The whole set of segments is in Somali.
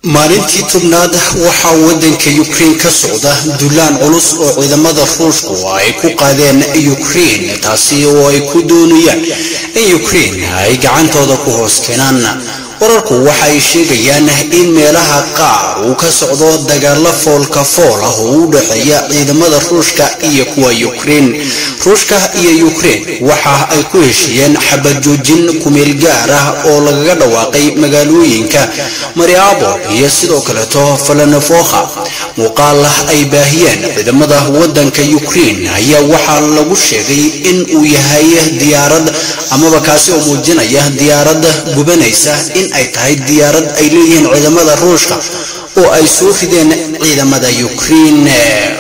maalintii tobnaad waxaa waddanka ukrein ka socda dulaan culus oo ciidamada ruushku ay ku qaadeen ukrein taasi oo ay ku doonayaan in ukrein ay gacantooda ku hoos keenaan wararku waxa ay sheegayaan in meelaha qaar uu ka socdo dagaalo foolka fool ah oo u dhexeeya ciidamada ruushka iyo kuwa ukrein ruushka iyo ukrein waxa ay ku heshiiyeen xabajoojin kumeel gaar ah oo lagaga dhawaaqay magaalooyinka mariabol iyo sidoo kaleeto falanafokha muuqaal ay baahiyeen ciidamada waddanka ukrein ayaa waxaa lagu sheegay in uu yahay diyaarad amaba kaasi oo muujinaya diyaarad gubanaysa in ay tahay diyaarad ay leeyihiin ciidamada ruushka oo ay soo rideen ciidamada ukrein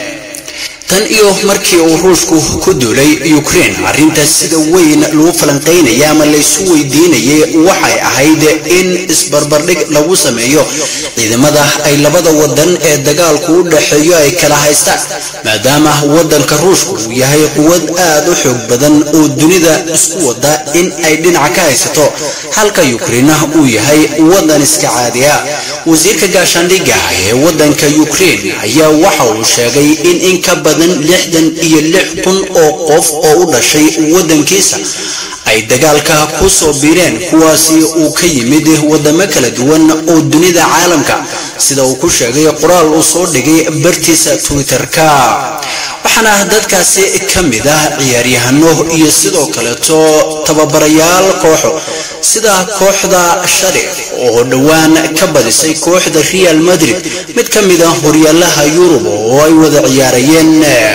tan iyo markii uu ruushku ku duulay ukrein arrintaas sida weyn lagu falanqaynaya ama laysu weydiinayay waxay ahayd in isbarbardhig lagu sameeyo ciidamada ay labada wadan ee dagaalku u dhexeeyo ay kala haystaan maadaama wadanka ruushku uu yahay quwad aad u xoog badan oo dunida isku wada in ay dhinaca ka haysato halka ukreina uu yahay wadan iska caadiya wasiirka gaashaandhigga ee wadanka ukrein ayaa waxa uu sheegay in in ka badan lixdan iyo lix kun oo qof oo u dhashay waddankiisa ay dagaalka ku soo biireen kuwaasi uu ka yimid waddamo kala duwan oo dunida caalamka sida uu ku sheegay qoraal uu soo dhigay bartiisa twitter-ka waxaana dadkaasi ka mid ah ciyaaryahano iyo sidoo kaleeto tababarayaal kooxo sida kooxda sharif oo dhowaan ka badisay kooxda real madrid mid ka mid ah horyaalaha yurub oo ay wada ciyaarayeen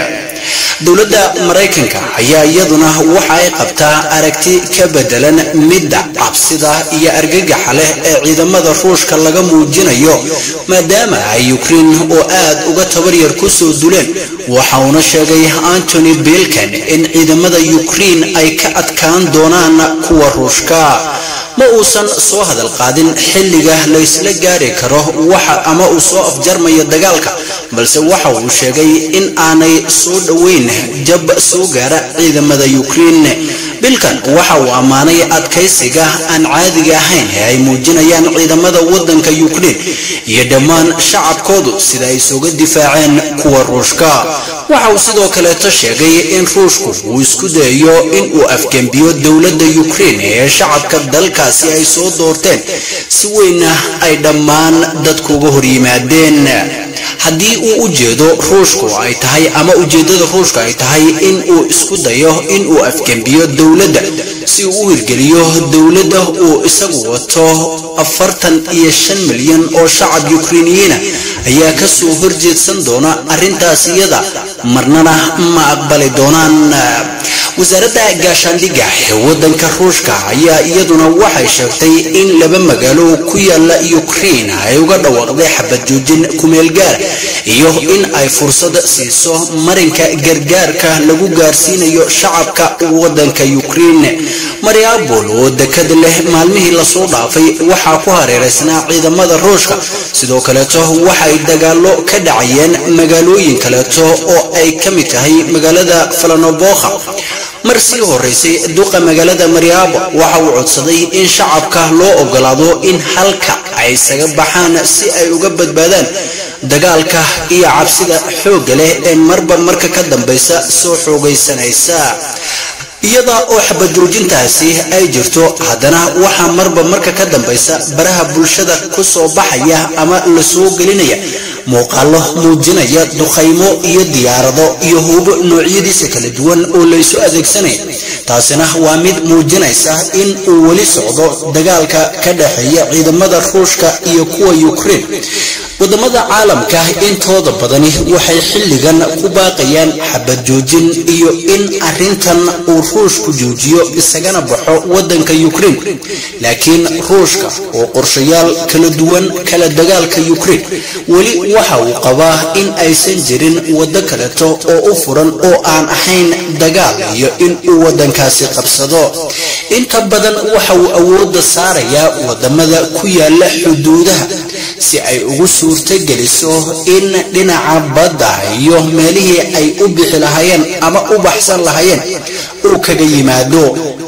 dowladda maraykanka ayaa iyaduna waxa ay qabtaa aragti ka bedelan midda cabsida iyo argagaxa leh ee ciidamada ruushka laga muujinayo maadaama ay ukrein oo aad uga tabaryar ku soo duleen waxa uuna sheegay antony bilkan in ciidamada ukrein ay ka adkaan doonaan kuwa ruushka ma uusan soo hadal qaadin xilliga laysla gaari karo waxa ama uu soo afjarmayo dagaalka balse waxa uu sheegay in aanay soo dhoweyn jab soo gaara ciidamada ukrein bilkan waxa uu ammaanay adkaysiga aan caadiga ahayn ee ay muujinayaan ciidamada waddanka ukrein iyo dhammaan shacabkoodu sida ay isuga difaaceen kuwa ruushka waxa uu sidoo kaleeto sheegay in ruushku uu isku dayayo in uu afgembiyo dowladda ukrein ee shacabka dalkaasi ay soo doorteen si weynna ay dhammaan dadkuuga hor yimaadeen haddii uu ujeedo ruushku ay tahay ama ujeeddada ruushka ay tahay in uu isku dayo in uu afgembiyo dowladda si uu u hirgeliyo dowladda uu isagu wato afartan iyo shan milyan oo shacab ukreiniyiina ayaa ka soo horjeedsan doona arrintaas iyada marnana ma aqbali doonaan wasaaradda gaashaandhigga ee waddanka ruushka ayaa iyaduna waxay sheegtay in laba magaalo ku yaala ukrein ay uga dhawaaqday xabad joojin kumeel gaar iyo in ay fursad siiso marinka gargaarka lagu gaarsiinayo shacabka waddanka ukrein mariabol oo dekad leh maalmihii lasoo dhaafay waxaa ku hareeraysnaa ciidamada ruushka sidoo kaleeto waxay dagaalo ka dhacayeen magaalooyin kaleeto oo ay ka mid tahay magaalada falanobokha mar sii horeysay duqa magaalada mariabo waxa uu codsaday in shacabka loo ogolaado in halka ay isaga baxaan si ay uga badbaadaan dagaalka iyo cabsida xoogga leh ee marba marka ka dambaysa soo xoogaysanaysa iyada oo xabajoojintaasi ay jirto haddana waxaa marba marka ka dambaysa baraha bulshada ku soo baxaya ama la soo gelinaya muuqaallo muujinaya duqaymo iyo diyaarado iyo hubo noocyadiisa kala duwan oo laysu adeegsanaya taasina waa mid muujinaysa in uu weli socdo dagaalka ka dhexeeya ciidamada ruushka iyo kuwa ukrein wadamada caalamka intooda badani waxay xilligan ku baaqayaan xabad joojin iyo in arintan uu ruushku joojiyo isagana baxo wadanka ukrein laakiin ruushka oo qorshayaal kala duwan kala dagaalka ukrein weli waxa uu qabaa in aysan jirin waddo kaleto oo u furan oo aan ahayn dagaal iyo in uu wadankaasi qabsado inta badan waxa uu awoodda saarayaa wadamada ku yaala xuduudaha si ay ugu suurtogeliso in dhinaca badda iyo meelihii ay u bixi lahaayeen ama u baxsan lahaayeen uu kaga yimaado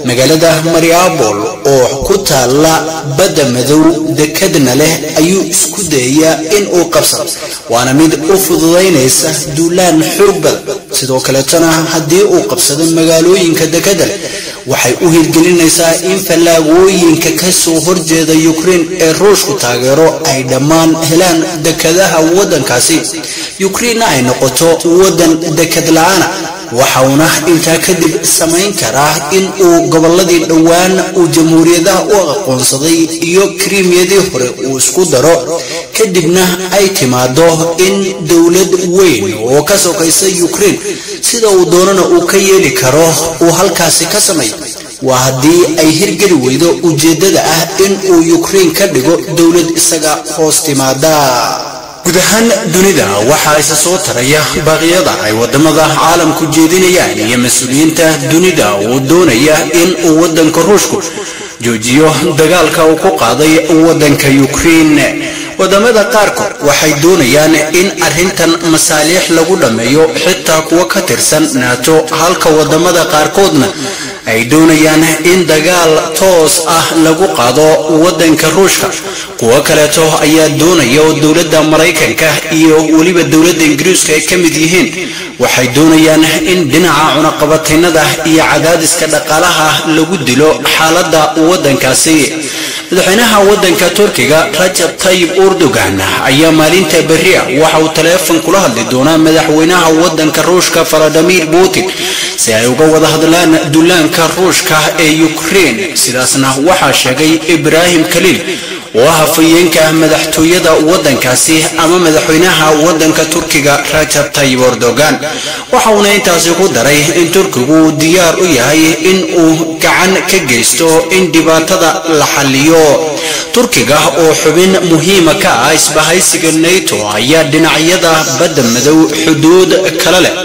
magaalada mariabol oo ku taala badda madow dekadna leh ayuu isku dayayaa in uu qabsado waana mid u fududaynaysa duulaan xoog badan sidoo kaleetona haddii uu qabsado magaalooyinka dekada leh waxay u hirgelinaysaa in fallaagooyinka ka soo horjeeda ukrein ee ruushku taageero ay dhammaan helaan dekadaha waddankaasi ukreinna ay noqoto waddan dekad la-aana waxauna intaa kadib samayn karaa in uu gobolladii dhowaan uu jamhuuriyadaha u aqoonsaday iyo krimiyadii hore uu isku daro kadibna ay timaado in dowlad weyn oo ka sokaysa ukrein sida uu doonana uu ka yeeli karo uu halkaasi ka sameeyo waa haddii ay hirgeli weydo ujeeddada ah in uu ukrein ka dhigo dowlad isaga hoos timaada guud ahaan dunida waxaa isa soo taraya baaqyada ay wadamada caalamku jeedinayaan iyo mas-uuliyiinta dunida uu doonaya in uu waddanka ruushku joojiyo dagaalka uu ku qaaday waddanka ukrein wadamada qaarkood waxay doonayaan in arrintan masaaliix lagu dhammeeyo xitaa kuwa ka tirsan naato halka wadamada qaarkoodna ay doonayaan in dagaal toos ah lagu qaado waddanka ruushka kuwo kaleeto ayaa doonaya oo dowladda maraykanka iyo weliba dowladda ingiriiska ay ka mid yihiin waxay doonayaan in dhinaca cunaqabataynada iyo cadaadiska dhaqaalaha lagu dilo xaaladda waddankaasi madaxweynaha waddanka turkiga rajab tayib urdogan ayaa maalinta berria waxa uu taleefon kula hadli doonaa madaxweynaha waddanka ruushka valadimir putin si ay uga wada hadlaan dullaanka ruushka ee ukrein sidaasna waxaa sheegay ibraahim kaliil oo ah hafayeenka madaxtooyada waddankaasi ama madaxweynaha waddanka turkiga rajab tayib erdogan waxa uuna intaasi ku daray in turkigu diyaar u yahay in uu gacan ka geysto in dhibaatada la xalliyo turkiga oo xubin muhiima ka ah isbahaysiga nato ayaa dhinacyada badda madow xuduud kale leh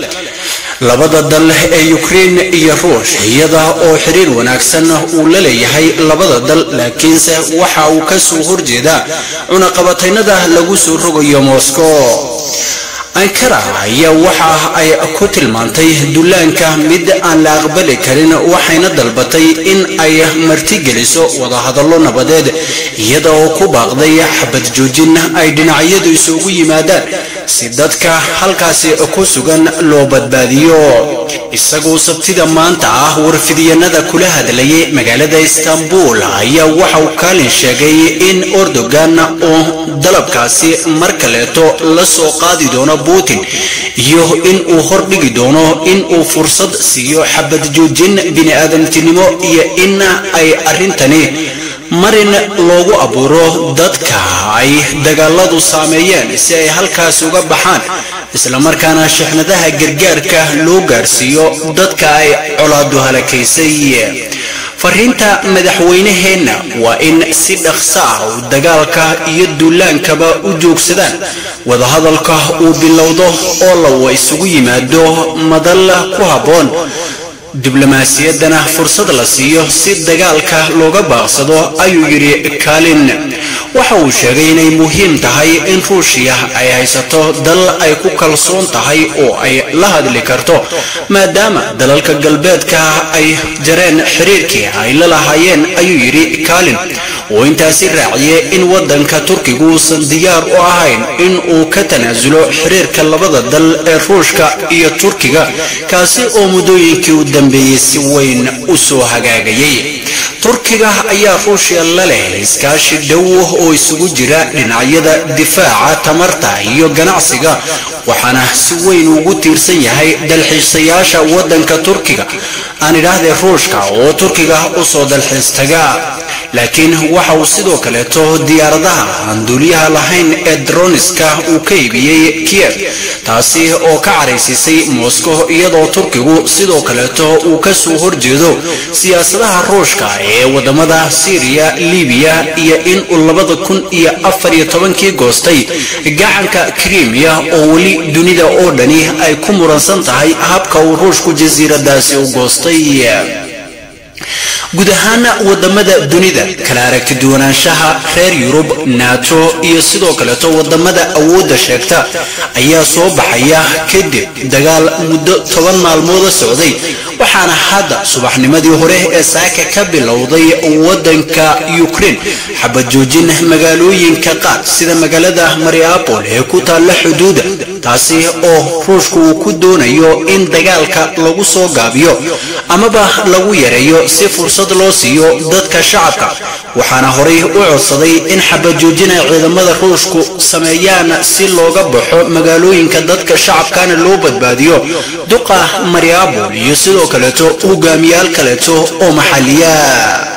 labada dal ee ukrein iyo ruush iyada oo xiriir wanaagsan uu la leeyahay labada dal laakiinse waxa uu ka soo horjeedaa cunaqabataynada lagu soo rogayo moscow ankara ayaa waxa ay ku tilmaantay dullaanka mid aan la aqbali karin waxayna dalbatay in ay martigeliso wadahadallo nabadeed iyada oo ku baaqday xabad joojin ay dhinacyadu isugu yimaadaan si dadka halkaasi ku sugan loo badbaadiyo isagoo sabtida maanta ah warfidyanada kula hadlayay magaalada istanbul ayaa waxa uu kaalin sheegay in erdogan oo dalabkaasi mar kaleeto la soo qaadi doono putin iyo in uu hordhigi doono in uu fursad siiyo xabad joojin bini-aadamtinimo iyo in ay arrintani marin loogu abuuro dadka ay dagaaladu saameeyeen si ay halkaas uga baxaan islamarkaana shixnadaha gargaarka loo gaarsiiyo dadka ay colaadu halakaysay fariinta madaxweynaheenna waa in si dhaqso ah uu dagaalka iyo duulaankaba u joogsadaan wadahadalka uu bilowdo oo lawa isugu yimaado madal ku habboon diblomaasiyaddana fursad la siiyo si dagaalka looga baaqsado ayuu yidhi kaalin waxa uu sheegay inay muhiim tahay in ruushiya ay haysato dal ay ku kalsoon tahay oo ay la hadli karto maadaama dalalka galbeedka ay jareen xiriirkii ay la lahaayeen ayuu yidhi kaalin oo intaasi raaciye in waddanka turkigu uusan diyaar u ahayn in uu ka tanaasulo xiriirka labada dal ee ruushka iyo turkiga kaasi oo muddooyinkii u dambeeyey si weyn u soo hagaagayay turkiga ayaa ruushya la leh iskaashi dhow oo isugu jira dhinacyada difaaca tamarta iyo ganacsiga waxaana si weyn ugu tiirsan yahay dalxiisayaasha waddanka turkiga aan idhaahdee ruushka oo turkiga u soo dalxiis taga laakiin waxa uu sidoo kaleeto diyaaradaha aan duuliyaha lahayn ee droniska uu ka iibiyey kiev taasi oo ka caraysiisay moscow iyadoo turkigu sidoo kaleeto uu ka soo horjeedo siyaasadaha ruushka ee wadamada syriya libiya iyo in uu labada kun iyo afar iyo tobankii goostay gacanka krimiya oo weli dunida oo dhani ay ku muransan tahay habka uu ruushku jasiiradaasi u goostay guud ahaan wadamada dunida kala aragti duwanaanshaha reer yurub nato iyo sidoo kaleeto wadamada awoodda sheegta ayaa soo baxaya kadib dagaal muddo toban maalmooda socday waxaana hadda subaxnimadii hore ee saaka ka bilowday wadanka ukraine xabad joojin magaalooyinka qaar sida magaalada mariapol ee ku taalla xuduuda taasi oo ruushku uu ku doonayo in dagaalka lagu soo gaabiyo amaba lagu yareeyo si fursad loo siiyo dadka shacabka waxaana horay u codsaday in xabad joojin ay ciidamada ruushku sameeyaan si looga baxo magaalooyinka dadka shacabkana loo badbaadiyo duqa mariapol iyo sidoo kaleeto hogaamiyaal kaleeto oo maxaliya